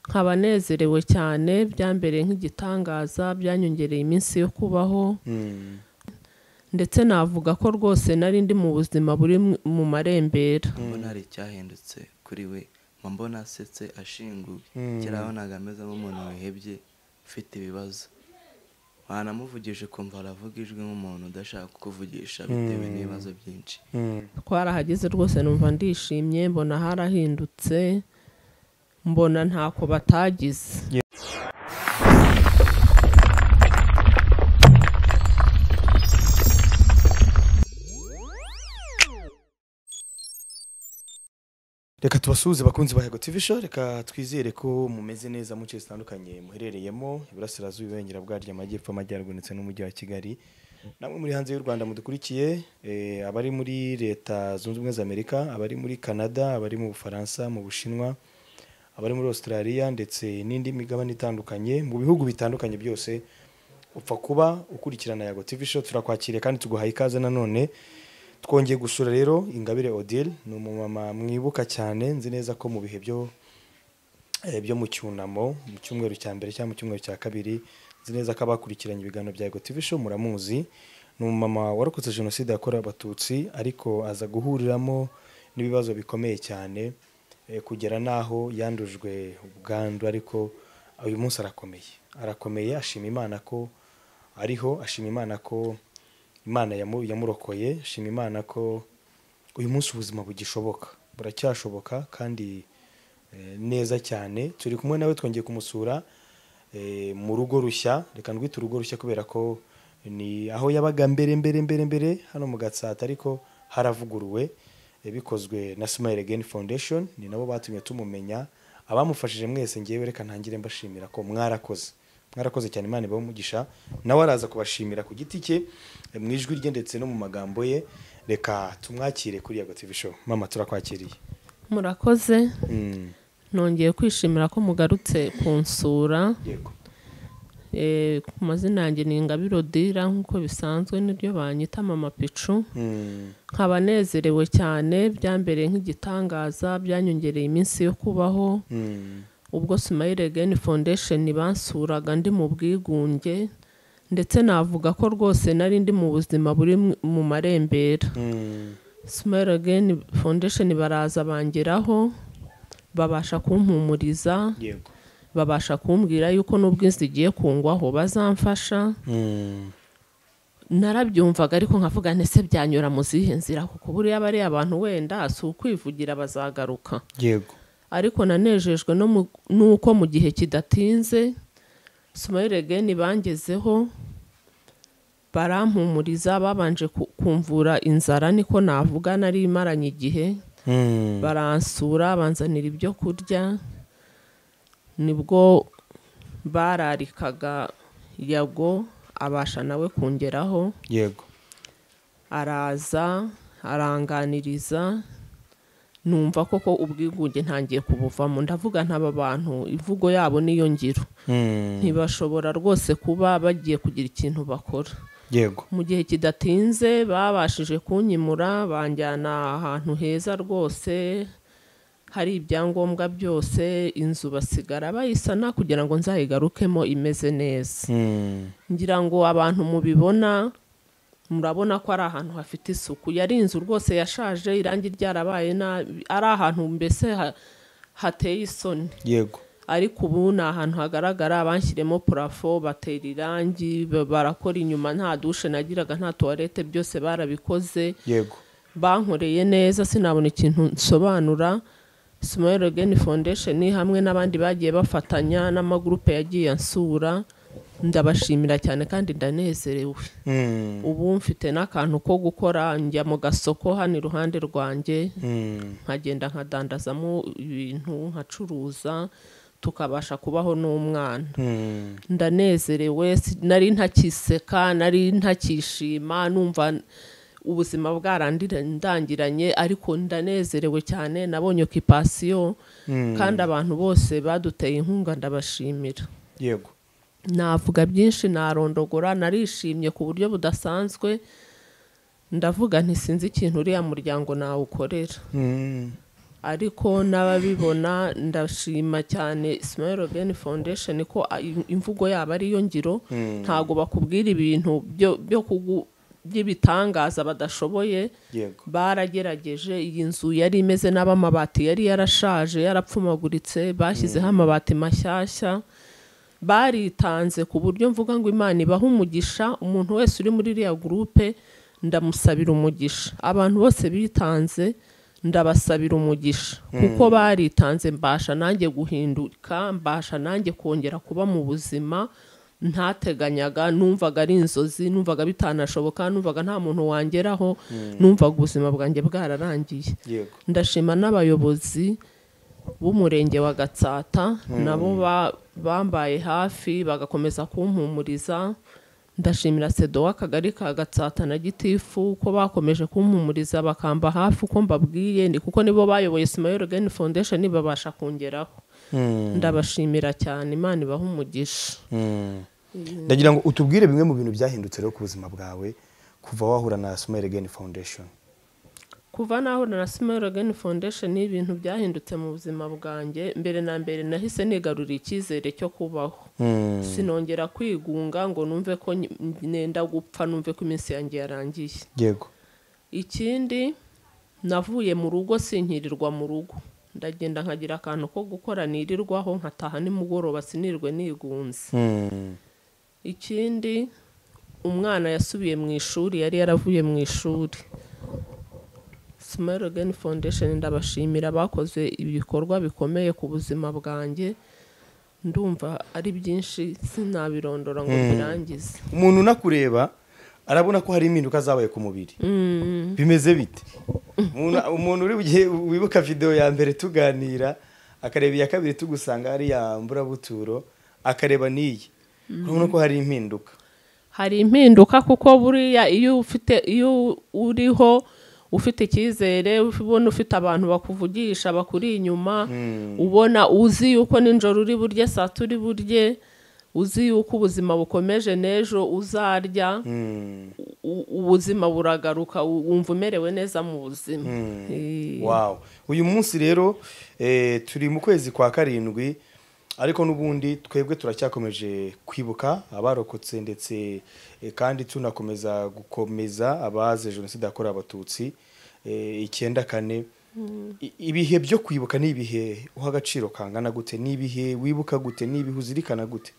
nkaba nezerewe cyane byambereye nk'igitangaza byanyongereye iminsi yo kubaho ndetse navuga ko rwose nari ndi mu buzima buri mu marembera mbona hari icyahindutse kuri we mba mbona asetse ashinguye kera wabonaga ameze nk'umuntu wihebye ufite ibibazo wanamuvugije ukumva aravuga ijwi nk'umuntu udashaka kukuvugisha bitewe n'ibibazo byinshi twarahageze rwose numva ndishimye mbona harahindutse mbona ntako batagize reka tubasuhuze abakunzi ba yego tv show reka twizere ko mumeze neza mu nce zitandukanye muherereyemo iburasirazuba ibengera bwaryo amajyepfo amajyaruguru ndetse n'umujyi wa kigali namwe muri hanze y'u rwanda mudukurikiye eh, abari muri leta zunze ubumwe z'amerika abari muri canada abari mu bufaransa mu bushinwa abari muri australia ndetse n'indi migabane itandukanye mu bihugu bitandukanye byose upfa kuba ukurikirana yago tv show turakwakiriye kandi tuguhaye ikaze nanone twongeye gusura rero ingabire odile ni umumama mwibuka cyane nzi neza ko mu bihe byo eh, byo mu cyunamo mu cyumweru cya mbere cyangwa mu cyumweru cya kabiri nzi neza ko abakurikiranye ibiganiro bya Ego TV show muramuzi ni umumama warokotse jenoside yakorewe abatutsi ariko aza guhuriramo n'ibibazo bikomeye cyane eh, kugera n'aho yandujwe ubwandu ariko uyu munsi arakomeye arakomeye ashima imana ko ariho ashima imana ko imana yamu- yamurokoye shima imana ko uyu munsi ubuzima bugishoboka buracyashoboka kandi eh, neza cyane turi kumwe nawe twongeye kumusura eh, mu rugo rushya reka ndwite urugo rushya kubera ko ni aho yabaga mbere mbere mbere mbere hano mu gatsata ariko haravuguruwe eh, bikozwe na smile again foundation ni nabo batumye tumumenya abamufashije mwese ngewe reka ntangire mbashimira ko mwarakoze mwarakoze cyane imana ibahe umugisha nawe araza kubashimira ku giti cye eh, mu ijwi rye ndetse no mu magambo ye reka tumwakire kuri yago tv show mama turakwakiriye murakoze Mm, nongeye kwishimira ko mugarutse kunsura yego Eh, ku mazina yanjye ni ingabire odira nk'uko bisanzwe niryo banyita mama picu Mm, nkaba nezerewe cyane byambereye nk'igitangaza byanyongereye iminsi yo kubaho mm, ubwo Smile Again Foundation bansuraga ndi mu bwigunge ndetse navuga ko rwose nari ndi mu buzima buri mu- mu marembera mm, Smile Again Foundation baraza bangeraho babasha kumpumuriza yego babasha kumbwira yuko n'ubwo inzu igiye kungwaho bazamfasha Mm, narabyumvaga ariko nkavuga nti se byanyura mu zihe nzira kuko buriya bariya abantu wenda si ukwivugira bazagaruka yego ariko nanejejwe no mu- n'uko mu gihe kidatinze Smile Again bangezeho barampumuriza babanje ku- kumvura inzara niko navuga nari imaranye igihe Mm, baransura banzanira ibyo kurya nibwo bararikaga yago abasha nawe kungeraho yego araza aranganiriza numva koko ubwigunge ntangiye kubuvamo ndavuga ntaba bantu imvugo yabo niyo ngiro Mm, ntibashobora rwose kuba bagiye kugira ikintu bakora yego mu gihe kidatinze babashije kunyimura banjyana ahantu heza rwose hari ibyangombwa byose inzu basigara bayisana kugira ngo nzayigarukemo imeze neza Mm, ngira ngo abantu mubibona murabona ko ari ahantu hafite isuku yari inzu rwose yashaje irangi ryarabaye nabi ari ahantu mbese ha- hateye isoni yego ariko ubu ni ahantu hagaragara banshyiremo purafo batera irangi ba- barakora inyuma nta dushe nagiraga nta tuwarete byose barabikoze yego bankoreye neza sinabona ikintu nsobanura Smile Again Foundation hamwe n'abandi bagiye bafatanya n'amagurupe yagiye ansura ndabashimira cyane kandi ndanezerewe Mm, ubu mfite n'akantu ko gukora njya mu gasoko hano iruhande rwanjye mm, nkagenda nkadandazamo ibintu nkacuruza tukabasha kubaho n'umwana mm, ndanezerewe si- nari ntakiseka nari ntakishima numva n- ubuzima bwarandangiranye ariko ndanezerewe cyane nabonye okipasiyo mm, kandi abantu bose baduteye inkunga ndabashimira yego navuga byinshi narondogora narishimye ku buryo budasanzwe ndavuga nti sinzi ikintu uriya muryango nawukorera Mm, ariko n'ababibona ndashima cyane Smile Again Foundation ko a- im- imvugo yabo ari yo ngiro ntago bakubwira ibintu byo byo kugu by'ibitangaza badashoboye yego baragerageje iyi nzu yari imeze nabi amabati yari yarashaje yarapfumaguritse bashyizeho amabati mashyashya baritanze ku buryo mvuga ngo imana ibahe umugisha umuntu wese uri muri iriya gurupe ndamusabira umugisha abantu bose bitanze ndabasabira umugisha kuko baritanze mbasha nanjye guhinduka mbasha nanjye kongera kuba mu buzima ntateganyaga numvaga ari inzozi numvaga bitanashoboka numvaga nta muntu wangeraho numvaga ubuzima bwanjye bwararangiye yego ndashima n'abayobozi b'umurenge wa gatsata nabo ba- bambaye hafi bagakomeza kumpumuriza ndashimira sedo w'akagari ka gatsata na gitifu ko bakomeje kumpumuriza bakamba hafi uko mbabwiye ni kuko nibo bayoboye simayoro geni foundation babasha kongeraho ndabashimira cyane imana ibaha umugisha Mm. ndagira ngo utubwire bimwe mu bintu byahindutse rero ku buzima bwawe kuva wahura na smile again foundation kuva naho na Smile Again Foundation ibintu byahindutse mu buzima bwanjye mbere na mbere nahise nigarurira icyizere cyo kubaho sinongera kwigunga ngo numve ko nyi- nenda gupfa numve ko iminsi yanjye yarangiye yego ikindi navuye mu rugo sinkirirwa mu rugo ndagenda nkagira akantu ko gukora nirirwaho nkataha nimugoroba sinirwe nigunze Mm. ikindi umwana yasubiye mu ishuri yari yaravuye mu ishuri Smile Again Foundation ndabashimira bakoze ibikorwa bikomeye ku buzima bwanjye ndumva ari byinshi sinabirondora ngo birangize umuntu unakureba arabona ko hari impinduka zabaye ku mubiri bimeze bite Umuntu- umuntu uri bugiye wibuka videwo ya mbere tuganira akareba iya kabiri tugusanga hariya mburabuturo akareba n'iyi urabona ko hari impinduka hari impinduka kuko buriya iyo ufite iyo uriho ufite icyizere ubona ufite abantu bakuvugisha bakuri inyuma ubona uzi yuko nijoro uri burye saa turi burye uzi yuko ubuzima bukomeje n'ejo uzarya Mm. u- ubuzima buragaruka u- wumva umerewe neza mu buzima Eh, wow uyu munsi rero eh, turi mu kwezi kwa karindwi ariko n'ubundi twebwe turacyakomeje kwibuka abarokotse ndetse eh, kandi tunakomeza gukomeza abaze jenoside yakorewe abatutsi eh, icyenda kane I- ibihe byo kwibuka ni ibihe uha agaciro kangana gute ni ibihe wibuka gute ni ibihe uzirikana gute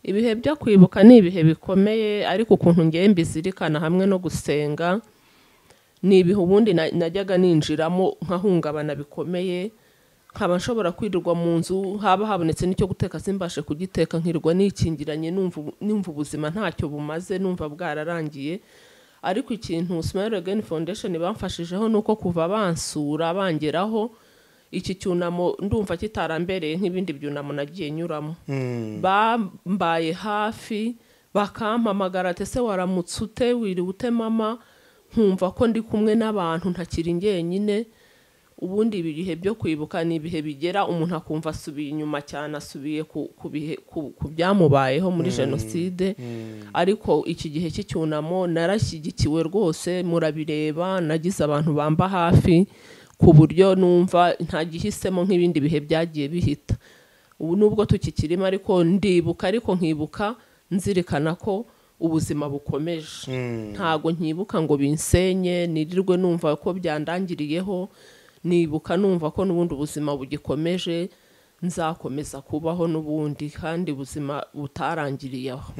ibihe byo kwibuka ni ibihe bikomeye ariko ukuntu ngewe mbizirikana hamwe no gusenga ni ibihe ubundi na- najyaga ninjiramo nkahungabana bikomeye nkaba nshobora kwirirwa mu nzu haba habonetse n'icyo guteka simbashe kugiteka nkirirwa nikingiranye numva ubu- numva ubuzima ntacyo bumaze numva bwararangiye ariko ikintu Smile Again Foundation bamfashijeho ni uko kuva bansura bangeraho iki cyunamo ndumva kitarambereye nk'ibindi byunamo nagiye nyuramo bambaye hafi bakampamagara ati ese waramutse ute wiriwe ute mama nkumva ko ndi kumwe n'abantu ntakiri njyenyine ubundi ibi bihe byo kwibuka ni ibihe bigera umuntu akumva asubiye inyuma cyane asubiye ku, ku, bihe, ku, ku byamubayeho muri jenoside ariko iki gihe cy'icyunamo narashyigikiwe rwose murabireba nagize abantu bamba hafi ku buryo numva ntagihisemo nk'ibindi bihe byagiye bihita ubu nubwo tukikirimo ariko ndibuka ariko nkibuka nzirikana ko ubuzima bukomeje ntago nkibuka ngo binsenye nirirwe numva ko byandangiriyeho nibuka numva ko n'ubundi ubuzima bugikomeje nzakomeza kubaho n'ubundi kandi ubuzima butarangiriye aho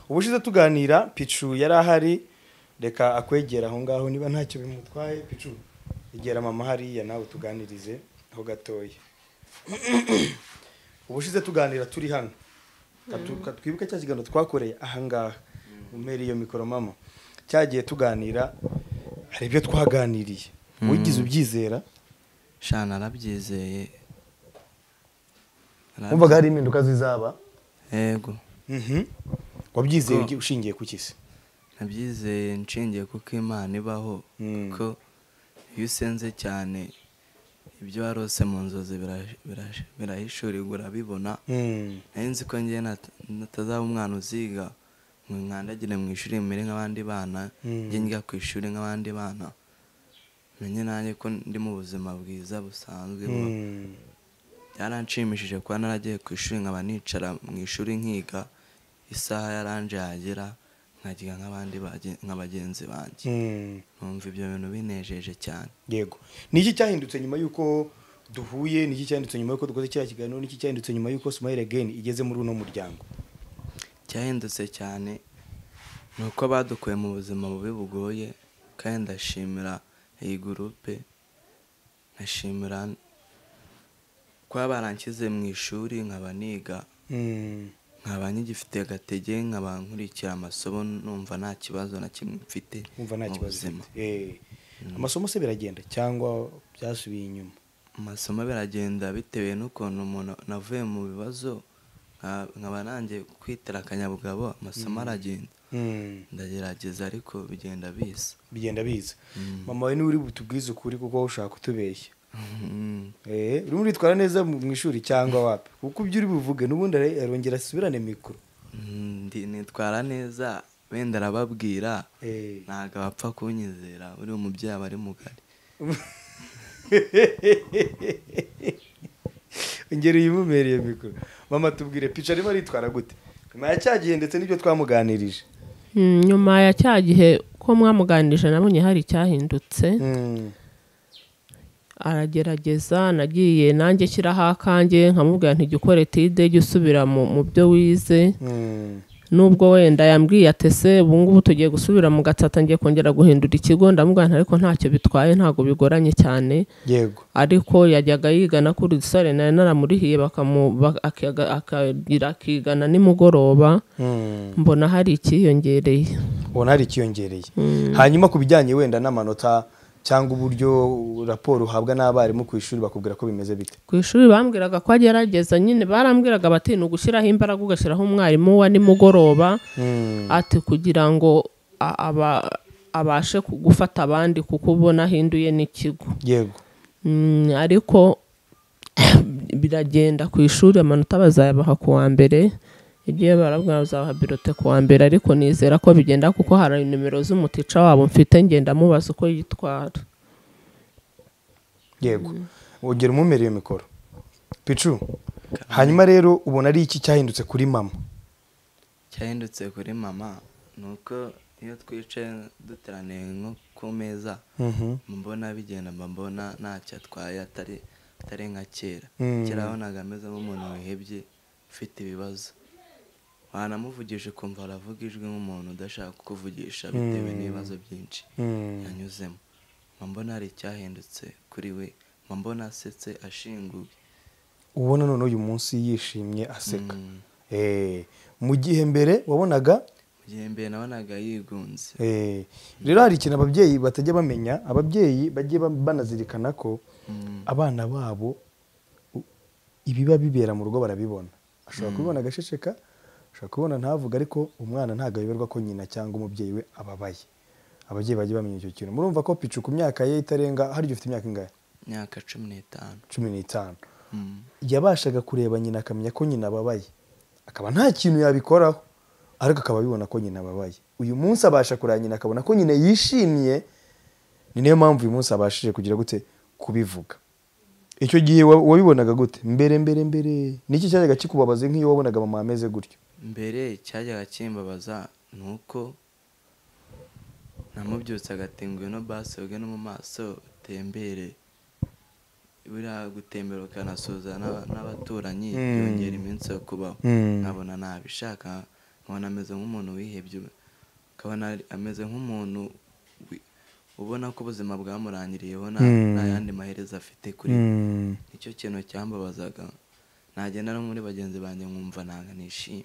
ubushize tuganira picu yari ahari reka akwegera aho ngaho niba ntacyo bimutwaye picu egera mama hariya nawe tuganirize aho gatoya ubushize tuganira turi hano Katu- ka- twibuke cya kiganiro twakoreye aha ngaha umere iyo mikoro mama cyagiye tuganira hari ibyo twaganiriye wigize ubyizera sha narabyizeye Narabyi- wumvaga hari impinduka zizaba yego Mhm. wabyizeye Ko- ugi- ushingiye ku kisi nabyizeye nshingiye kuko imana ibaho Mm. kuko iyo usenze cyane ibyo warose mu nzozi bira- bira- birahishurirwa urabibona Mm. nari nzi ko ngewe nat- natazaba umwana uziga ngo nkandagire mu ishuri mbere nk'abandi bana Mm. njye njya ku ishuri nk'abandi bana menye nanjye ko ndi mu buzima bwiza busanzwe bubaho. Mm. byaranshimishije kuba naragiye ku ishuri nkaba nicara mu ishuri nkiga isaha yaranje yagera nkagiga nk'abandi bage- nka bagenzi banjye Mm. numva ibyo bintu binejeje cyane yego ni iki cyahindutse nyuma y'uko duhuye ni iki cyahindutse nyuma y'uko dukoze kiriya kiganiro ni iki cyahindutse nyuma y'uko smile again igeze muri uno muryango cyahindutse cyane ni uko badukuye mu buzima bubi bugoye kandi ndashimira iyi gurupe nkashimira kuba baranshyize mu ishuri nkaba niga Mm. nkaba nkigifite agatege nkaba nkurikira amasomo numva nta kibazo na kimwe mfite wumva nta mu kibazo buzima. ufite. Eh. amasomo se biragenda cyangwa byasubiye inyuma amasomo biragenda bitewe n'ukuntu umuntu navuye mu bibazo nka- nkaba nanjye kwitira akanyabugabo amasomo aragenda Mm. ndagerageza ariko bigenda bisa bigenda biza mama we niwe uri butubwize ukuri kuko wowe ushaka kutubeshya Mm. Eh, urimo uritwara neza mu mu ishuri cyangwa wapi kuko ibyo uri buvuge n'ubundi are- arongera asubirane mikoro Mm, ndi- nitwara neza wenda arababwira Eh. ntabwo bapfa kunyizera uri umubyeyi aba ari mugari ngeri uyimumereye mikoro mama tubwire pica arimo aritwara gute nyuma ya cya gihe ndetse n'ibyo twamuganirije Mm, nyuma ya cya gihe ko mwamuganirije nabonye hari icyahindutse Mm. aragerageza nagiye nanjye shyiraho akanjye nkamubwira nti jya ukora etide jya usubira mu mu byo wize Mm. nubwo wenda yambwiye atese ubu ngubu tugiye gusubira mu gatsata ngiye kongera guhindura ikigo ndamubwira nti ariko ntacyo bitwaye ntabwo bigoranye cyane yego ariko yajyaga yigana kuri sare nari naramurihiye bakamu- ba- akaga- akagira akigana nimugoroba Mm. mbona hari icyiyongereye ubona hari ikiyongereye hanyuma ku bijyanye wenda n'amanota cyangwa uburyo raporo uhabwa n'abarimu ku ishuri bakubwira ko bimeze bite ku ishuri bambwiraga ko agerageza nyine barambwiraga bati ni ugushyiraho imbaraga ugashyiraho umwarimu wa nimugoroba Mm. ati kugira ngo a- aba- abashe ku- gufata abandi kuko ubona ahinduye n'ikigo yego Mm, ariko biragenda ku ishuri amanota bazayabaha ku wa mbere igihe barabwira bazabaha birote ku wa mbere ariko nizera ko bigenda kuko hari nimero z'umutica wabo mfite ngenda mubaza uko yitwara yego ugera umumereye mikoro picu hanyuma rero ubona ari iki cyahindutse kuri mama cyahindutse kuri mama ni uko iyo twicaye duteraniye nko ku meza Mhm. mbona bigenda mba mbona ntacyo atwaye atari atari nka kera Mm. kera wabonaga ameze nk'umuntu wihebye ufite ibibazo wanamuvugisha ukumva aravuga ijwi nk'umuntu udashaka kukuvugisha bitewe n'ibibazo byinshi Mm. yanyuzemo mba mbona hari icyahindutse kuri we mba mbona asetse ashinguye ubona none uyu munsi yishimye aseka Mm. Eh, mu gihe mbere wabonaga mu gihe mbere nabonaga yigunze eh, rero hari ikintu ababyeyi batajya bamenya ababyeyi bagiye ba- banazirikana ko Mm. abana babo u- ibiba bibera mu rugo barabibona ashobora kubibona agashesheka ashobora kubibona ntavuga ariko umwana ntabwo ayoberwa ko nyina cyangwa umubyeyi we ababaye ababyeyi bagiye bamenya icyo kintu murumva ko picu ku myaka ye itarenga harya ufite imyaka ingahe imyaka cumi n'itanu cumi n'itanu Mm. yabashaga kureba nyina akamenya ko nyina ababaye akaba nta kintu yabikoraho ariko akaba abibona ko nyina ababaye uyu munsi abasha kureba nyina akabona ko nyina yishimye ni nayo mpamvu uyu munsi abashije kugira gute kubivuga icyo gihe wa- wabibonaga gute mbere mbere mbere niki cyajyaga kikubabaza nk'iyo wabonaga mama ameze gutyo mbere cyajyaga kimbabaza ni uko namubyutse agati ngwino basi woge no mu maso utembere buriya gutembera ukanasuhuza n'aba- n'abaturanyi Mm. byongera iminsi yo kubaho Mm. nkabona ntabishaka nkabona ameze nk'umuntu wihebye nkabona ari- ameze nk'umuntu wi- ubona ko ubuzima bwamurangiriyeho nta- Mm. nta yandi maherezo afite kuri we Mm. nicyo kintu cyambabazaga nagenda no muri bagenzi banjye nkumva ntabwo nishimye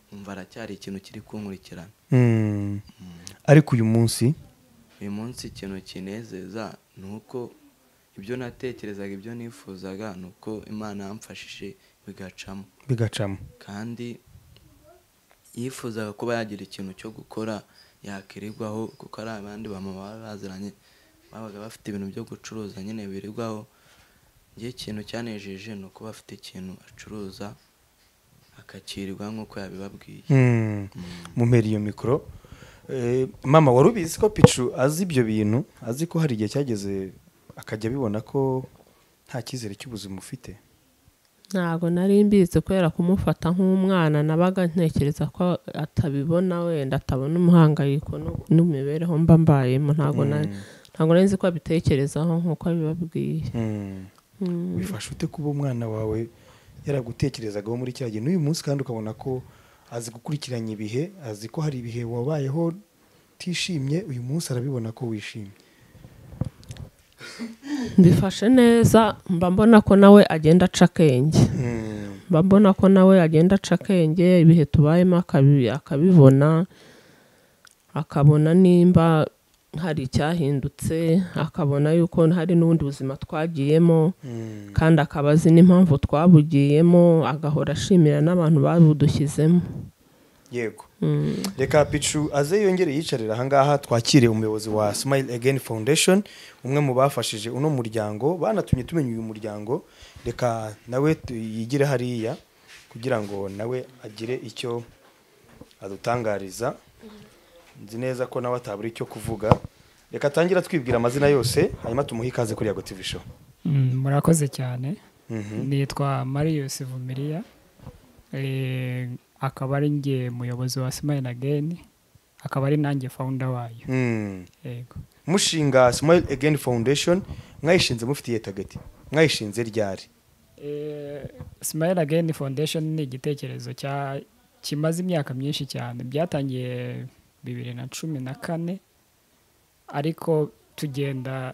nkumva aracyari ikintu kiri kunkurikirana Mm. ariko uyu munsi uyu munsi ikintu kinezeza ni uko ibyo natekerezaga ibyo nifuzaga ni uko imana yamfashije bigacamo bigacamo kandi yifuzaga kuba yagira ikintu cyo gukora yakirirwaho kuko ari abandi bamama baba baziranye babaga bafite ibintu byo gucuruza nyine birirwaho njye ikintu cyanejeje ni ukuba afite ikintu acuruza akakirirwa nk'uko yabibabwiye Mm. mumpera iyo mikoro Eh, mama wari ubizi ko picu azi ibyo bintu azi ko hari igihe cyageze akajya abibona ko nta cyizere cy'ubuzima ufite ntabwo nari mbizi kubera kumufata nk'umwana nabaga ntekereza ko atabibona wenda atabona umuhangayiko nu- n'imibereho mba mbayemo ntabwo nari ntabwo nari nzi ko abitekerezaho nk'uko abibabwiye Mm. Mm. bifasha ute kuba umwana wawe yaragutekerezagaho muri cya gihe n'uyu munsi kandi ukabona ko azi gukurikiranya ibihe azi ko hari ibihe wabayeho utishimye uyu munsi arabibona ko wishimye mbifashe neza mba mbona ko nawe agenda aca akenge mba mbona ko nawe agenda aca akenge ibihe tubayemo akabi- akabibona akabona nimba hari icyahindutse akabona yuko hari n'ubundi buzima twagiyemo kandi akaba azi n'impamvu twabugiyemo agahora ashimira n'abantu babudushyizemo yego reka picu aze yongere yicarira ahangaha twakire umuyobozi wa smile again foundation umwe mu bafashije uno muryango banatumye tumenya uyu muryango reka nawe tu- yigire hariya kugira ngo nawe agire icyo adutangariza nzi neza ko nawe atabura icyo kuvuga reka atangira twibwira amazina yose hanyuma tumuhe ikaze kuri yago tv show Mm, murakoze cyane Mhm. nitwa marius vumiriya Eh, akaba ari njye muyobozi wa smile again akaba ari nanjye founder wayo Mm. yego mushinga smile again foundation mwayishinze mufitiye tageti mwayishinze ryari Eh, smile again foundation ni igitekerezo cya kimaze imyaka myinshi cyane byatangiye bibiri na cumi na kane ariko tugenda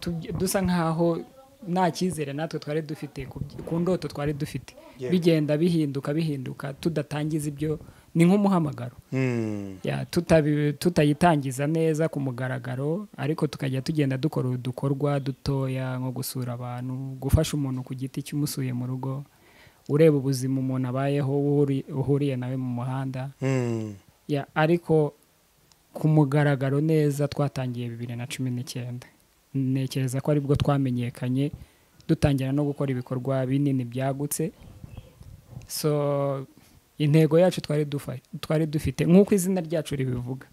tuge- dusa nk'aho nta cyizere natwe twari dufite ku by- ku ndoto twari dufite Yego. bigenda bihinduka bihinduka tudatangiza ibyo ni nk'umuhamagaro Mm. Ya, tutabi- tutayitangiza neza ku mugaragaro ariko tukajya tugenda dukora udukorwa dutoya nko gusura abantu gufasha umuntu ku giti cy'umusuye mu rugo ureba ubuzima umuntu abayeho uhuri- uhuriye nawe mu muhanda Mm. Ya, ariko ku mugaragaro neza twatangiye bibiri na cumi n'icyenda ntekereza ko aribwo twamenyekanye dutangira no gukora ibikorwa binini byagutse so intego yacu twari dufa- twari dufite nk'uko izina ryacu ribivuga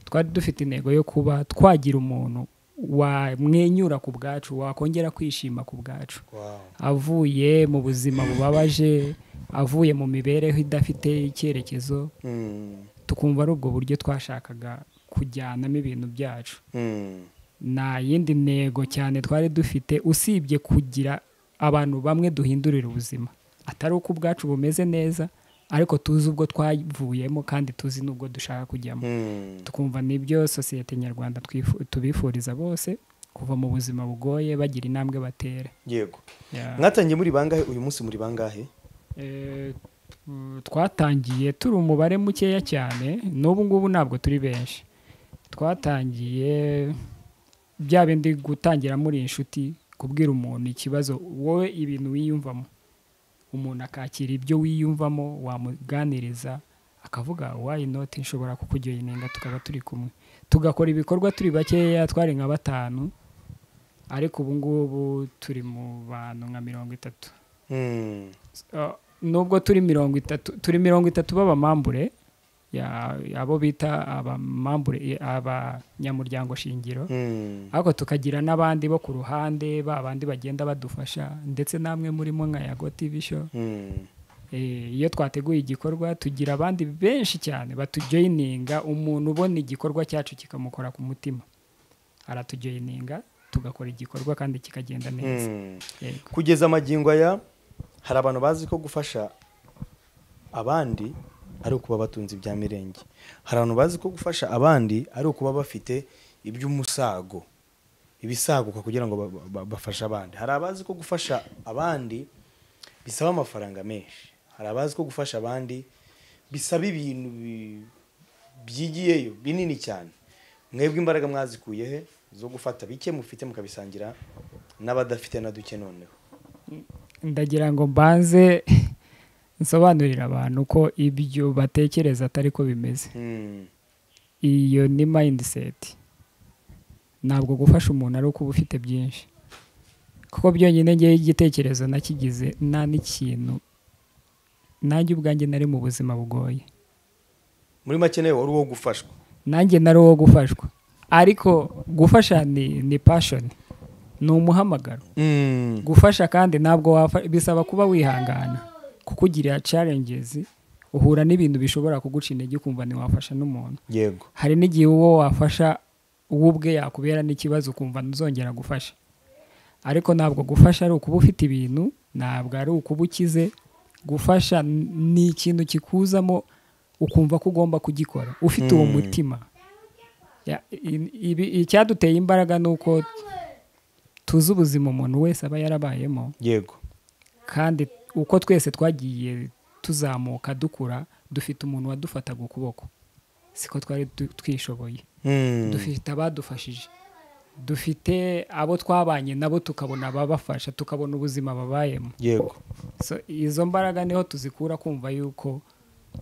twari dufite intego yo kuba twagira umuntu wamwenyura ku bwacu wakongera kwishima ku bwacu Wow. avuye mu buzima bubabaje avuye mu mibereho idafite icyerekezo Mm. tukumva ari ubwo buryo twashakaga kujyanamo ibintu byacu Mm. nta yindi ntego cyane twari dufite usibye kugira abantu bamwe duhindurira ubuzima atari uko ubwacu bumeze neza ariko tuzi ubwo twavuyemo kandi tuzi n'ubwo dushaka kujyamo Mm. tukumva n'ibyo sosiyete nyarwanda twifu- tubifuriza bose kuva mu buzima bugoye bagira intambwe batera yego Yeah. mwatangiye muri bangahe uyu munsi muri bangahe Eh, tu- twatangiye turi umubare mukeya cyane n'ubu ngubu ntabwo turi benshi twatangiye bya bindi gutangira muri inshuti kubwira umuntu ikibazo wowe ibintu wiyumvamo umuntu akakira ibyo wiyumvamo wamuganiriza akavuga wayi noti nshobora kukujyoye inenga tukaba turi kumwe tugakora ibikorwa turi bakeya twari nka batanu ariko ubu ngubu turi mu bantu nka mirongo itatu Mm. Uh, nubwo turi mirongo itatu turi mirongo itatu b'abamambure ya- abo bita abamambure i- abanyamuryango shingiro Mm. ariko tukagira n'abandi bo ku ruhande ba bandi bagenda badufasha ndetse namwe murimo nka yago tv show Mm. Eh, iyo twateguye igikorwa tugira abandi benshi cyane batujoyininga umuntu ubona igikorwa cyacu kikamukora ku mutima aratujoyininga tugakora igikorwa kandi kikagenda neza Mm. Yego. kugeza amagingo aya hari abantu bazi ko gufasha abandi ari ukuba batunze ibya mirenge hari abantu bazi ko gufasha abandi ari ukuba bafite iby'umusago ibisaguka kugira ngo ba- ba- bafashe abandi hari abazi ko gufasha abandi bisaba amafaranga menshi hari abazi ko gufasha abandi bisaba ibintu bi- byigiyeyo binini cyane mwebwe imbaraga mwazikuye he zo gufata bike mufite mukabisangira n'abadafite na duke noneho ndagira ngo mbanze nsobanurire abantu ko ibyo batekereza atari ko bimeze Mm, iyo ni mayindiseti ntabwo gufasha umuntu ari ukuba ufite byinshi kuko byonyine ngewe igitekerezo nakigize nta n'ikintu nanjye ubwanjye nari mu buzima bugoye muri make nawe wari uwo gufashwa nanjye nari uwo gufashwa ariko gufasha ni ni pashoni ni umuhamagaro Mm. gufasha kandi ntabwo wafa bisaba kuba wihangana kukugirira challenges uhura n'ibintu bishobora kuguca intege ukumva ntiwafasha n'umuntu yego hari n'igihe uwo wafasha uwo ubwe yakubera n'ikibazo ukumva ntuzongera gufasha ariko ntabwo gufasha ari ukuba ufite ibintu ntabwo ari ukuba ukize gufasha n- ni ikintu kikuzamo ukumva ko ugomba kugikora ufite uwo Mm. mutima Ya- i- ibi- icyaduteye imbaraga ni uko tuzi ubuzima umuntu wese aba yarabayemo yego kandi uko twese twagiye tuzamuka dukura dufite umuntu wadufataga ukuboko siko twari du- twishoboye Mm. dufite abadufashije dufite abo twabanye nabo tukabona ababafasha tukabona ubuzima babayemo yego So, izo mbaraga niho tuzikura kumva yuko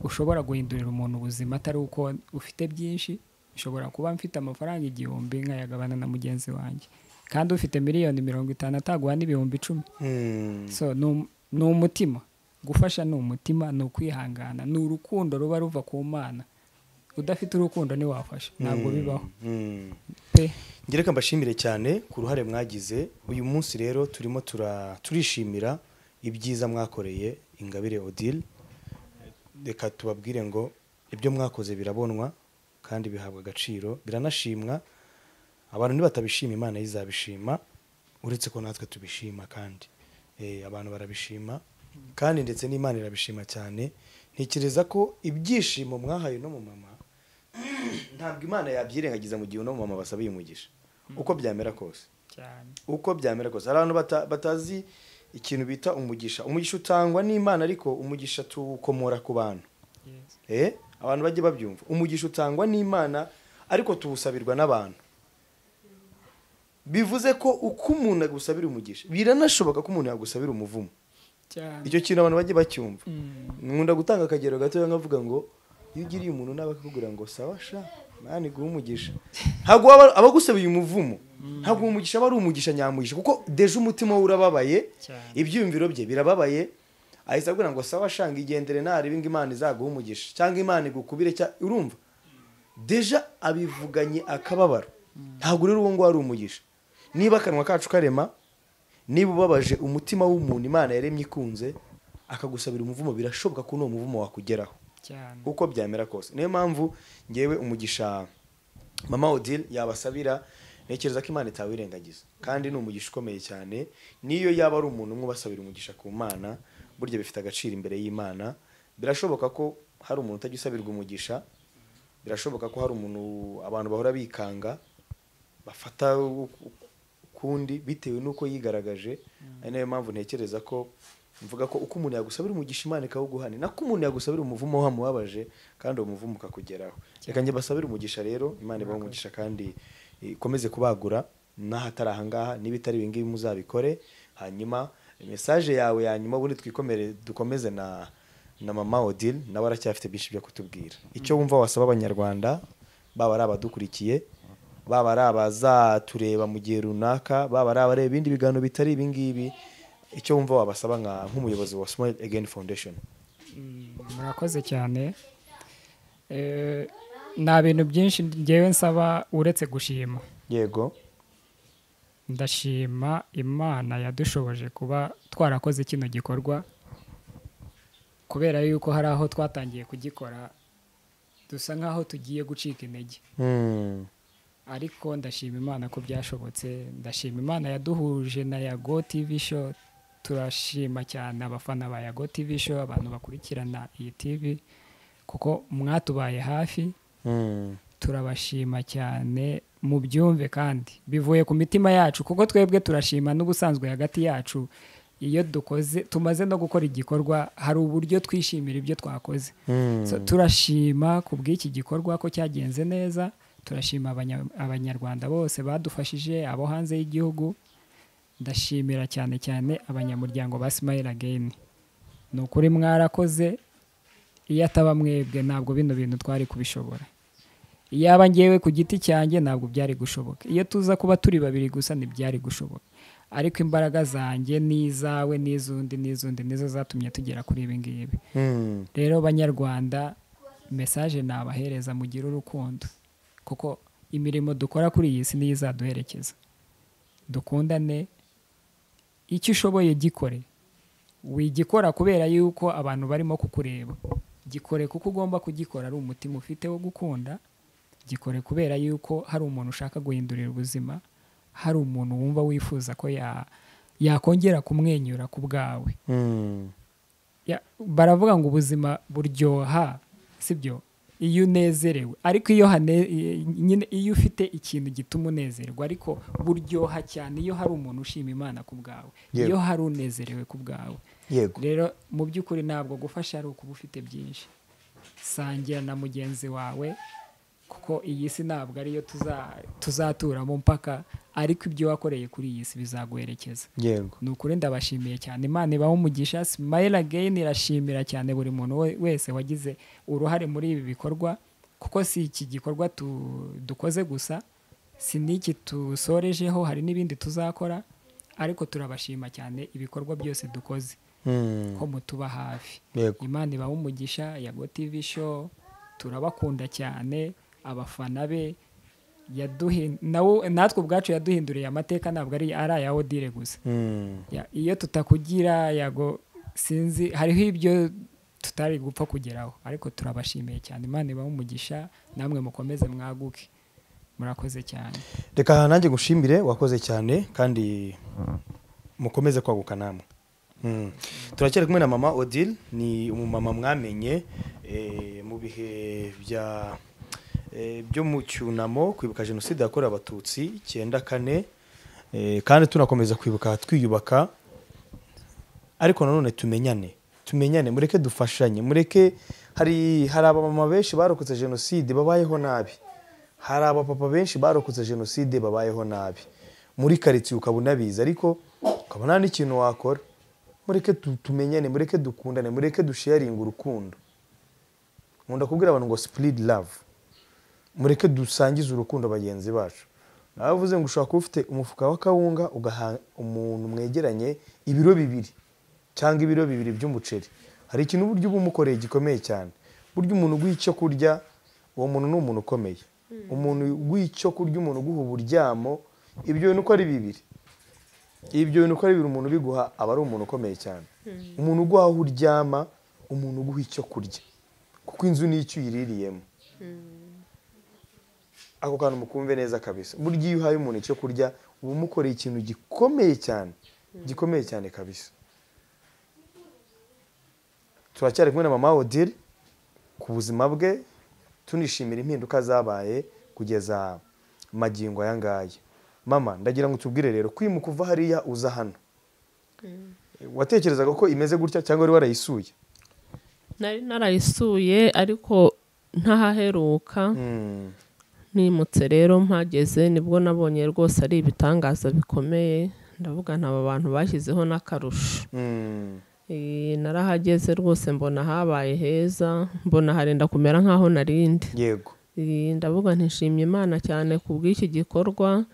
ushobora guhindurira umuntu ubuzima atari uko ufite byinshi ushobora kuba mfite amafaranga igihumbi nkayagabana na mugenzi wanjye kandi ufite miliyoni mirongo itanu ataguha n'ibihumbi icumi Mm. so ni um- ni umutima gufasha ni umutima ni ukwihangana ni urukundo ruba ruva ku mana udafite urukundo ntiwafasha ntabwo bibaho Mm. pe ngira reka mbashimire cyane ku ruhare mwagize uyu munsi rero turimo tura- turishimira ibyiza mwakoreye ingabire odile reka tubabwire ngo ibyo mwakoze birabonwa kandi bihabwa agaciro biranashimwa abantu nibatabishima imana yo izabishima uretse ko natwe tubishima kandi Eh, abantu barabishima kandi ndetse n'imana irabishima cyane ntekereza ko ibyishimo mwahaye no mu mama ntabwo imana yabyirengagiza mu gihe uno mama basaba uyu mugisha uko byamera kose cyane uko byamera kose hari abantu bata- batazi ikintu bita umugisha umugisha utangwa n'imana ariko umugisha tuwukomora ku bantu Eh, abantu bajye babyumva umugisha utangwa n'imana ariko tuwusabirwa n'abantu bivuze ko uko umuntu agusabira umugisha biranashoboka ko umuntu yagusabira umuvumo cyane icyo kintu abantu bajye bacyumva nkunda gutanga akagero gatoya nkavuga ngo iyo ugiriye umuntu nawe akakubwira ngo sawa sha mani guha umugisha ntabwo waba abagusabeye umuvumo ntabwo uwo mugisha aba ari umugisha nyamugisha kuko deje umutima we urababaye Cyane. ibyiyumviro bye birababaye ahise abwira ngo sawa sha ngigendere narebe ngo imana izaguha umugisha cyangwa imana igukubire cya urumva deja abivuganye akababaro ntabwo rero uwo nguwo ari umugisha niba akanwa kacu karema niba ubabaje umutima w'umuntu imana yaremye ikunze akagusabira umuvumo birashoboka ko n'uwo muvumo wakugeraho cyane uko byamera kose niyo mpamvu ngewe umugisha mama odile yabasabira ntekereza ko imana itawirengagiza kandi ni umugisha ukomeye cyane n'iyo yaba ari umuntu umwe ubasabira umugisha ku mana burya bifite agaciro imbere y'imana birashoboka ko hari umuntu utajya usabirwa umugisha birashoboka ko hari umuntu abantu bahora bikanga bafata ukundi bitewe n'uko yigaragaje ari nayo mpamvu ntekereza ko mvuga ko uko umuntu yagusabira umugisha imana ikawuguhana nako umuntu yagusabira umuvumo wamubabaje kandi uwo muvumo ukakugeraho reka njye basabire umugisha rero imana ibahe umugisha kandi ikomeze kubagura n'ahatari ahangaha n'ibitari ibingibi muzabikore hanyuma mesaje yawe ya nyuma ubundi twikomere dukomeze na na mama odile nawe aracyafite byinshi byo kutubwira icyo wumva wasaba abanyarwanda baba ari abadukurikiye baba ari abazatureba mu gihe runaka baba ari abareba ibindi biganiro bitari ibingibi icyo wumva wabasaba nka- nk'umuyobozi wa smile again foundation murakoze cyane Eh, nta bintu byinshi ngewe nsaba uretse gushima yego ndashima imana yadushoboje kuba twarakoze kino gikorwa kubera yuko hari aho twatangiye kugikora dusa nk'aho tugiye gucika intege Mm, ariko ndashima imana ko byashobotse ndashima imana yaduhuje na yago tv show turashima cyane abafana ba yago tv show abantu bakurikirana iyi tv kuko mwatubaye hafi mm, turabashima cyane mubyumve kandi bivuye ku mitima yacu kuko twebwe turashima n'ubusanzwe hagati yacu iyo dukoze tumaze no gukora igikorwa hari uburyo twishimira ibyo twakoze mm. So, turashima ku bw'iki gikorwa ko cyagenze neza turashima abanya- abanyarwanda bose badufashije abo hanze y'igihugu ndashimira cyane cyane abanyamuryango ba Smile Again ni ukuri mwarakoze iyo ataba mwebwe ntabwo bino bintu twari kubishobora iyaba ngewe ku giti cyanjye ntabwo byari gushoboka iyo tuza kuba turi babiri gusa ntibyari gushoboka ariko imbaraga zanjye n'izawe n'iz'undi n'iz'undi nizo zatumye tugera kuri ibi ngibi Mm, rero banyarwanda mesaje nabahereza mugire urukundo kuko imirimo dukora kuri iyi si niyo izaduherekeza dukundane icyo ushoboye gikore wigikora kubera yuko abantu barimo kukureba gikore kuko ugomba kugikora ari umutima ufite wo gukunda gikore kubera yuko hari umuntu ushaka guhindurira ubuzima hari umuntu wumva wifuza ko ya- yakongera kumwenyura ku bwawe Mm. Ya- baravuga ngo ubuzima buryoha sibyo iyo unezerewe ariko iyo hane- nyine iyo ufite ikintu gituma unezerwa ariko buryoha cyane iyo hari umuntu ushima imana ku bwawe Yego. iyo hari unezerewe ku bwawe yego rero mu by'ukuri ntabwo gufasha ari ukuba ufite byinshi sangira na mugenzi wawe kuko iyi si ntabwo ariyo tuza- tuzaturamo mpaka ariko ibyo wakoreye kuri iyi si bizaguherekeza yego ni ukuri ndabashimiye cyane imana ibaho umugisha simayira geyini irashimira cyane buri muntu we- wese wagize uruhare muri ibi bikorwa kuko si iki gikorwa tu- dukoze gusa si n'iki tusorejeho hari n'ibindi tuzakora ariko turabashima cyane ibikorwa byose dukoze Mm. ko mutuba hafi yego imana ibaha umugisha ya gotivi show turabakunda cyane abafana be yaduhi- nawe- natwe ubwacu yaduhinduriye amateka ntabwo ari ari aya odire gusa Mm. Ya- iyo tutakugira yago sinzi hariho ibyo tutari gupfa kugeraho ariko turabashimiye cyane imana ibaha umugisha namwe mukomeze mwaguke murakoze cyane reka nanjye gushimire wakoze cyane kandi mukomeze kwaguka namwe Mm. turacyari kumwe na mama odile ni umumama mwamenye eh, mu bihe bya eh, byo mu cyunamo kwibuka jenoside yakorewe abatutsi icyenda kane eh, kandi tunakomeza kwibuka twiyubaka ariko nanone tumenyane tumenyane mureke dufashanye mureke hari hari abamama benshi barokotse jenoside babayeho nabi hari abapapa benshi barokotse jenoside babayeho nabi muri karitsiye ukaba unabizi ariko ukaba nta n'ikintu wakora mureke tu- tumenyane mureke dukundane mureke dusharinga urukundo nkunda kubwira abantu ngo sipuridi love mureke dusangize urukundo bagenzi bacu nawe uvuze ngo ushobora kuba ufite umufuka w'akawunga ugaha umuntu mwegeranye ibiro bibiri cyangwa ibiro bibiri by'umuceri hari ikintu uburyo uba umukoreye gikomeye cyane burya umuntu uguha icyo kurya uwo muntu ni umuntu ukomeye umuntu uguha icyo kurya umuntu uguha uburyamo ibyo bintu uko ari bibiri ibyo bintu uko ari bibiri umuntu ubiguha aba ari umuntu ukomeye cyane umuntu uguha aho uryama umuntu uguha icyo kurya kuko inzu ni icyo uyiririyemo ako kantu mukumve neza kabisa burya iyo uhaye umuntu icyo kurya uba umukoreye ikintu gikomeye cyane gikomeye cyane kabisa turacyari kumwe na mama odile ku buzima bwe tunishimira impinduka zabaye kugeza magingo aya ngaya mama ndagira ngo tubwire rero kwimuka uva hariya uza hano watekerezaga ko imeze gutya cyangwa wari warayisuye nari narayisuye ariko ntahaheruka Mm, nimutse rero mpageze nibwo nabonye rwose ari ibitangaza bikomeye ndavuga nta aba bantu bashyizeho n'akarusho mm, Eh, narahageze rwose mbona habaye heza mbona harenda kumera nk'aho narindi yego Eh, ndavuga ntishimye imana cyane ku bw'iki gikorwa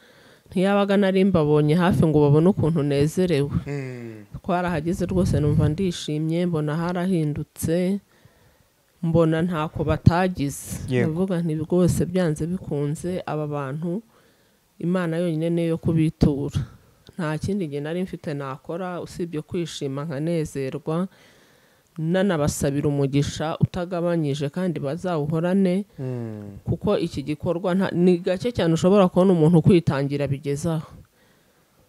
ntiyabaga nari mbabonye hafi ngo babone ukuntu nezerewe Mm, twarahageze rwose numva ndishimye mbona harahindutse mbona ntako batagize Yego. ndavuga nti rwose byanze bikunze aba bantu imana yonyine niyo yo kubitura nta kindi gihe nari mfite nakora usibye kwishima nkanezerwa nanabasabira umugisha utagabanyije kandi bazawuhorane mm, kuko iki gikorwa nta- ni gake cyane ushobora kubona umuntu kwitangira bigezaho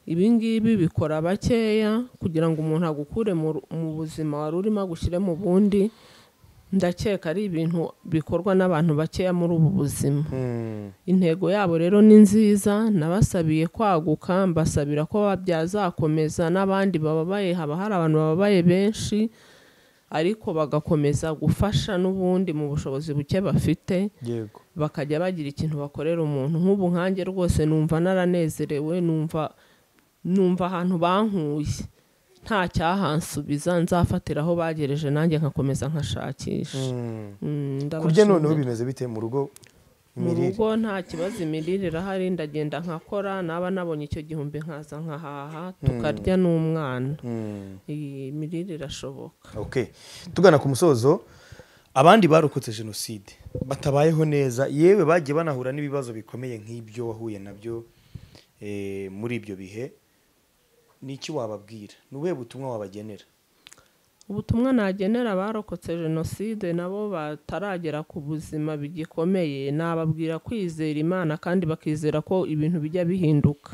ibi ngibi bikora bakeya kugira ngo umuntu agukure mu ru- mu buzima wari urimo agushyire mu bundi ndakeka ari ibintu bikorwa n'abantu bakeya muri ubu buzima mm. intego yabo rero ni nziza nabasabiye kwaguka mbasabira ko byazakomeza n'abandi bababaye haba hari abantu bababaye benshi ariko bagakomeza gufasha n'ubundi mu bushobozi buke bafite yego bakajya bagira ikintu bakorera umuntu nk'ubu nkanjye rwose numva naranezerewe numva numva ahantu bankuye nta cyahansubiza nzafatiraho bagereje nanjye nkakomeza nkashakisha Mm. Mm, kurya ndabashimira. noneho bimeze bite mu rugo mu imirire rugo nta kibazo imirire irahari ndagenda nkakora naba nabonye icyo gihumbi nkaza nkahaha tukarya n'umwana Mm, iyi mirire irashoboka okay. tugana ku musozo abandi barokotse jenoside batabayeho neza yewe bagiye banahura n'ibibazo bikomeye nk'ibyo wahuye nabyo eh, muri ibyo bihe ni iki wababwira ni ubuhe butumwa wabagenera ubutumwa nagenera abarokotse jenoside nabo bataragera ku buzima bigikomeye nababwira kwizera imana kandi bakizera ko ibintu bijya bihinduka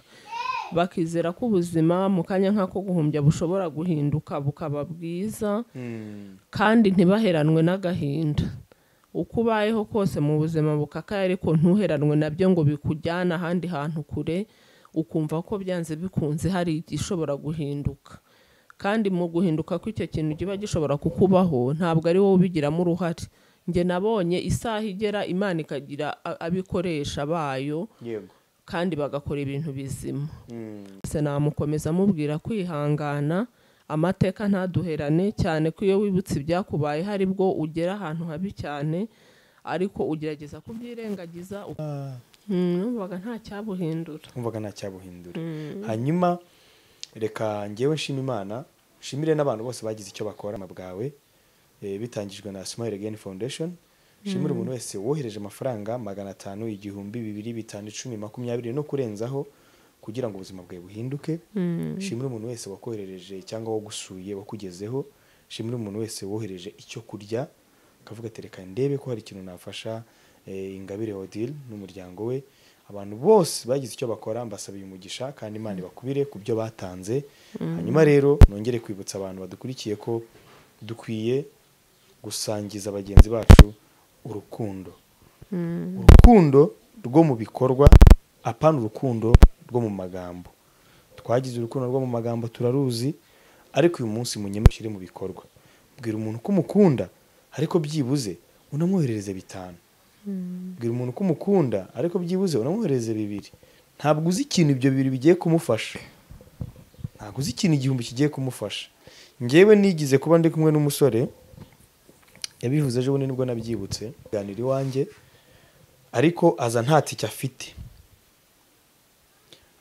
bakizera ko ubuzima mu kanya nk'ako guhumbya bushobora guhinduka bukaba bwiza kandi ntibaheranwe n'agahinda uko ubayeho kose mu buzima bukakaye ariko ntuheranwe nabyo ngo bikujyane ahandi hantu kure ukumva ko byanze bikunze hari igishobora guhinduka kandi mu guhinduka kw'icyo kintu kiba gishobora kukubaho ntabwo ari wowe ubigiramo uruhare njye nabonye isaha igera imana ikagira a- abikoresha bayo yego kandi bagakora ibintu bizima se namukomeza amubwira kwihangana amateka ntaduherane cyane ko iyo wibutse ibyakubaye hari bwo ugera ahantu habi cyane ariko ugerageza kubyirengagiza u- Mm, numvaga nta cyabuhindura nkumvaga nta cyabuhindura hanyuma reka ngewe nshima imana nshimire n'abantu bose bagize icyo bakora mu bwawe eh, bitangijwe na smile again foundation nshimire umuntu wese wohereje amafaranga magana atanu igihumbi bibiri bitanu icumi makumyabiri no kurenzaho kugira ngo ubuzima bwawe buhinduke nshimire umuntu wese wakoherereje cyangwa wagusuye wakugezeho nshimire umuntu wese wohereje icyo kurya akavuga ati reka ndebe ko hari ikintu nafasha eh, ingabire odile n'umuryango we abantu bose bagize icyo bakora mbasabiye umugisha kandi imana ibakubire ku byo batanze hanyuma rero nongere kwibutsa abantu badukurikiye ko dukwiye gusangiza bagenzi bacu urukundo urukundo rwo mu bikorwa apana urukundo rwo mu magambo twagize urukundo rwo mu magambo turaruzi ariko uyu munsi munyemushyire mu bikorwa bwira umuntu ko umukunda ariko byibuze unamwoherereze bitanu bwira umuntu ko umukunda ariko byibuze unamwoherereze bibiri ntabwo uzi ikintu ibyo bibiri bigiye kumufasha ntabwo uzi ikintu igihumbi kigiye kumufasha ngewe nigize kuba ndi kumwe n'umusore yabivuze ejo bundi nibwo nabyibutse ganira iwanjye ariko aza nta tike afite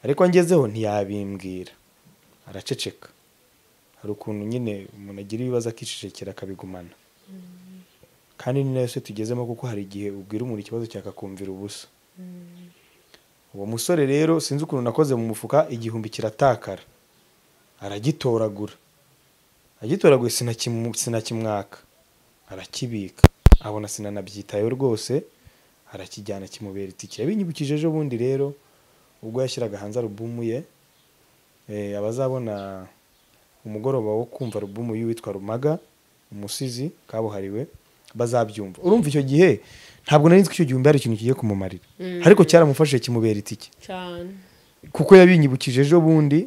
ariko ngezeho ntiyabimbwira araceceka hari ukuntu nyine umuntu agira ibibazo akicecekera akabigumana kandi ni nayo se tugezemo kuko hari igihe ubwira umuntu ikibazo cyakakumvira ubusa uwo musore rero sinzi ukuntu nakoze mu mufuka igihumbi kiratakara aragitoragura agitoraguye sinakimu- sinakimwaka arakibika abona sinanabyitayeho rwose arakijyana kimubera itike yabinyibukije ejo bundi rero ubwo yashyiraga hanze alubumu ye eh, abazabona umugoroba wo kumva alubumu y'uwitwa rumaga umusizi kabuhariwe bazabyumva urumva icyo gihe ntabwo nari nzi ko icyo gihumbi hari ikintu kigiye kumumarira ariko cyaramufashije kimubera itike cyane kuko yabinyibukije ejo bundi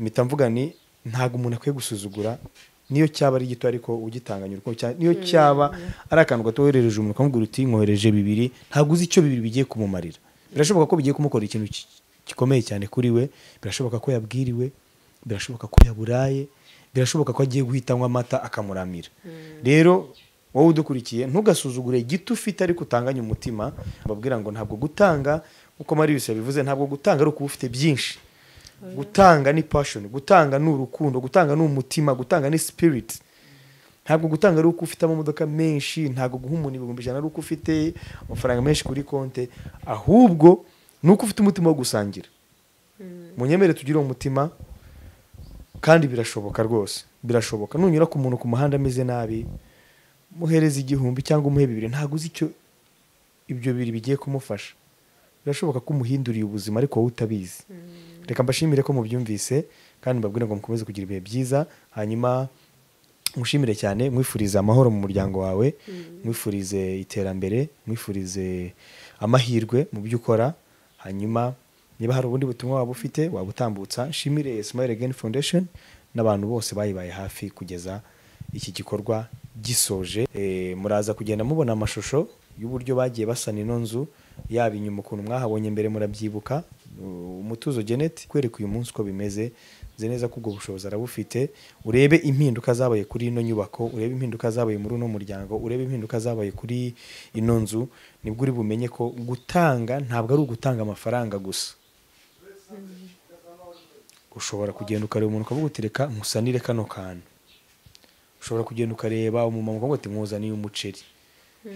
mpita mvuga ni ntabwo umuntu akwiye gusuzugura niyo cyaba ari gito ariko ugitanganya urukundo cyane niyo cyaba ari akantu gato woherereje umuntu ukamubwira uti nkohereje bibiri ntabwo uzi icyo bibiri bigiye kumumarira birashoboka ko bigiye kumukora ikintu ki- gikomeye cyane kuri we birashoboka ko yabwiriwe birashoboka ko yaburaye birashoboka ko agiye guhita anywa amata akamuramira rero wowe udukurikiye ntugasuzugure igiti ufite ariko utanganye umutima babwira ngo ntabwo gutanga nk'uko marius yabivuze ntabwo gutanga ari ukuba ufite byinshi gutanga ni passion gutanga ni urukundo gutanga ni umutima gutanga ni spirit ntabwo gutanga ari uko ufite amamodoka menshi ntabwo guha umuntu ibihumbi ijana ari uko ufite amafaranga menshi kuri konte ahubwo ni uko ufite umutima wo gusangira munyemere tugire uwo mutima kandi birashoboka rwose birashoboka nunyura ku muntu ku muhanda ameze nabi muhereze igihumbi cyangwa umuhe bibiri ntabwo uzi icyo ibyo bibiri bigiye kumufasha birashoboka ko umuhinduriye ubuzima ariko wowe utabizi reka mbashimire ko mubyumvise kandi mbabwire ngo mukomeze kugira ibihe byiza hanyuma mushimire cyane mwifurize amahoro mu muryango wawe mwifurize iterambere mwifurize amahirwe mu byo ukora hanyuma niba hari ubundi butumwa waba ufite wabutambutsa nshimire smile again foundation n'abantu bose bayibaye hafi kugeza iki gikorwa gisoje Eh, muraza kugenda mubona amashusho y'uburyo bagiye basana ino nzu yaba inyuma ukuntu mwahabonye mbere murabyibuka Uh, umutuzo genet kwereka uyu munsi uko bimeze nzi neza ko ubwo bushobozi arabufite urebe impinduka zabaye kuri ino nyubako urebe impinduka zabaye muri uno muryango urebe impinduka zabaye kuri ino nzu nibwo uri bumenye ko gutanga ntabwo ari ugutanga amafaranga gusa ushobora kugenda ukareba umuntu ukavuga uti reka nkusanire kano kantu ushobora kugenda ukareba umumama ukavuga ati nkuzaniye umuceri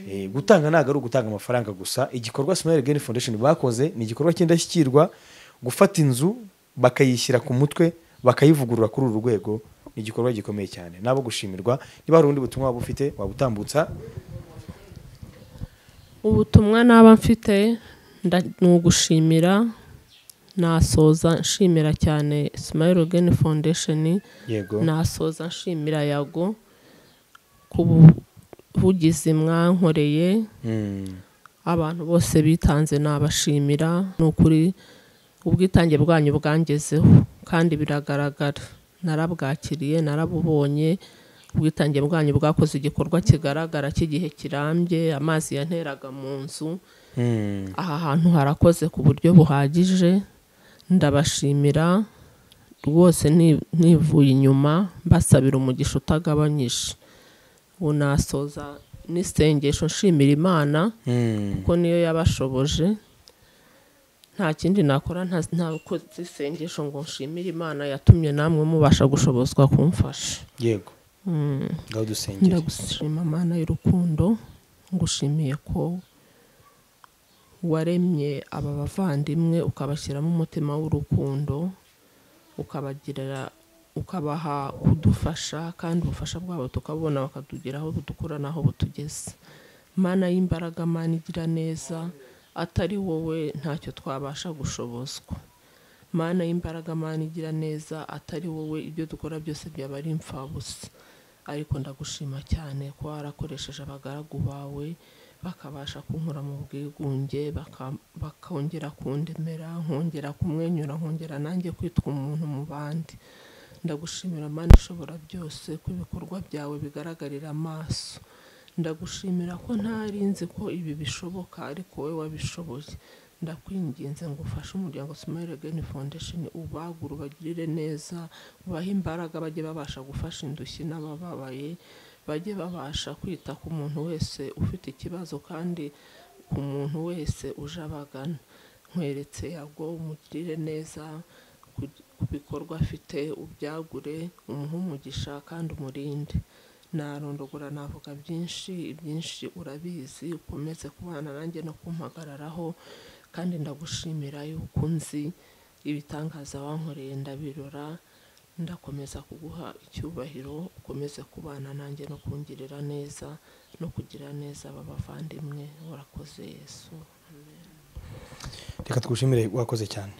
Eh, gutanga ntabwo ari ugutanga amafaranga gusa igikorwa smile gain foundation bakoze ni igikorwa cy'indashyikirwa gufata inzu bakayishyira ku mutwe bakayivugurura kuri uru rwego ni igikorwa gikomeye cyane nabo gushimirwa niba hari ubundi butumwa waba ufite wabutambutsa ubutumwa naba mfite nda- ni ugushimira nasoza nshimira cyane Smile Again Foundation yego nasoza nshimira yago ku buvugizi mwankoreye Mm. abantu bose bitanze nabashimira ni ukuri ubwitange bwanyu bwangezeho kandi biragaragara narabwakiriye narabubonye ubwitange bwanyu bwakoze igikorwa kigaragara cy'igihe kirambye amazi yanteraga mu nzu Mm. aha hantu harakoze ku buryo buhagije ndabashimira rwose ni- nivuye inyuma mbasabira umugisha utagabanyije ubu nasoza n'isengesho nshimira imana Mm. kuko niyo yabashoboje nta kindi nakora nta- nta ukoze isengesho ngo nshimire imana yatumye namwe mubasha gushobozwa kumfasha yego Mm. ngaho dusengere ndagushima mana y'urukundo ngushimiye ko waremye aba bavandimwe ukabashyiramo umutima w'urukundo ukabagirira ukabaha kudufasha kandi ubufasha bwabo tukabona bakatugera aho budukura n'aho butugeze mana y'imbaraga mana igira neza atari wowe ntacyo twabasha gushobozwa mana y'imbaraga mana igira neza atari wowe ibyo dukora byose byaba ari imfabusa ariko ndagushima cyane ko warakoresheje abagaragu bawe bakabasha kunkura mu bwigunge baka- bakongera kundemera nkongera kumwenyura nkongera nanjye kwitwa umuntu mu bandi ndagushimira mana ishobora byose ko ibikorwa byawe bigaragarira amaso ndagushimira ko ntari nzi ko ibi bishoboka ariko wowe wabishoboye ndakwinginze ngo ufashe umuryango Smile Again Foundation ubagure ubagirire neza ubahe imbaraga bajye babasha gufasha indushyi n'abababaye bajye babasha kwita ku muntu wese ufite ikibazo kandi ku muntu wese uje abagana nkweretse yago umugirire neza ku ku bikorwa afite ubyagure umuhe umugisha kandi umurinde narondogora navuga byinshi ibyinshi urabizi ukomeze kubana nanjye no kumpagararaho kandi ndagushimira yuko nzi ibitangaza wankoreye ndabirora ndakomeza kuguha icyubahiro ukomeze kubana nanjye no kungirira neza no kugira neza aba bavandimwe urakoze yesu reka twushimire wakoze cyane